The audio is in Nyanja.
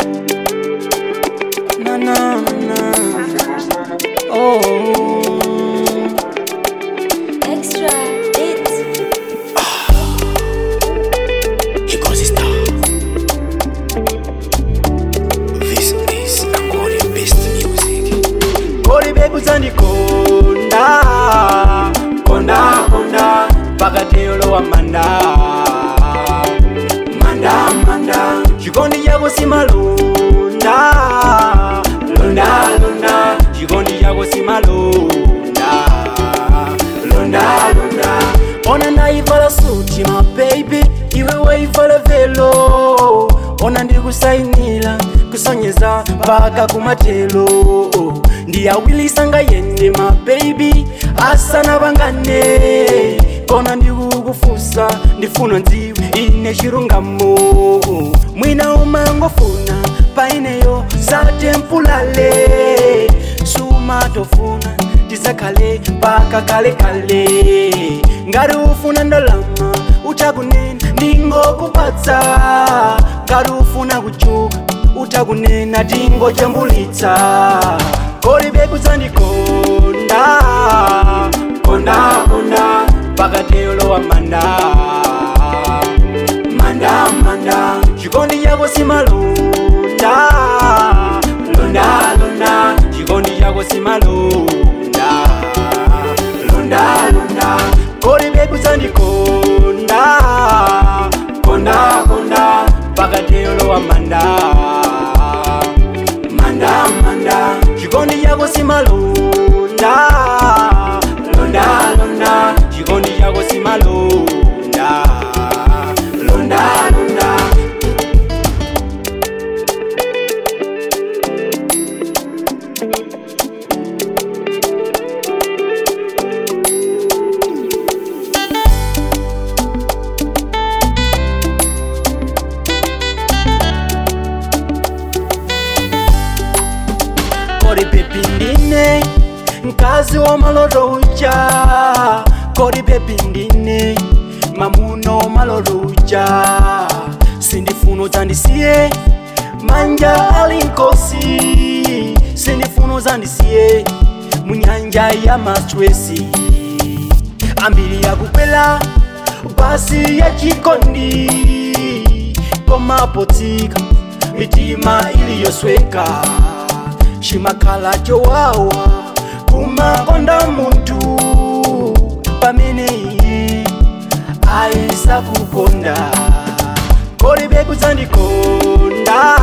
Na na na. Oh. Extra hits. Ecosystem. This is Angoli best music. Kodi bebu zandikonda konda konda pakatelo wa manda manda manda chikondi chako simalonda londa londa chikondi chako simalonda londa londa ona ndaivala suti ma baby iwe waivala velo ona ndiri kusainila kusonyeza mpaka kumatelo ndiyawilisa ngayende ma baby asana vangane kona ndikukufusa ndifuna ndziwe ine chirungamo mwina umangofuna paineyo satempulale sumatofuna tizakhale mpaka kale kale ngati ufuna ndalama utakunena ndingokupatsa ngati ufuna kuchuka utakunena tingojambulitsa kodi bebu zandikonda konda konda pakatelo wa manda manda manda chikondi chako simalonda londa londa chikondi chako simalonda londa londa kodi bebu zandikonda konda konda pakatelo wa manda manda manda chikondi chako simalonda londa londa chikondi chako simalonda londa londa kodi pepi ndine mkazi wa maloto uja kodi pepi ndine mamuno maloto uja sindifuno zandisiye manja ali nkosi sindifuno zandisiye munyanja ya maswesi ambiri yakukwela basi ya chikondi komapotsika mitima iliyosweka chimakhala chowawa kumakonda munthu pamene iye ayisakukonda kodi bebu zandikonda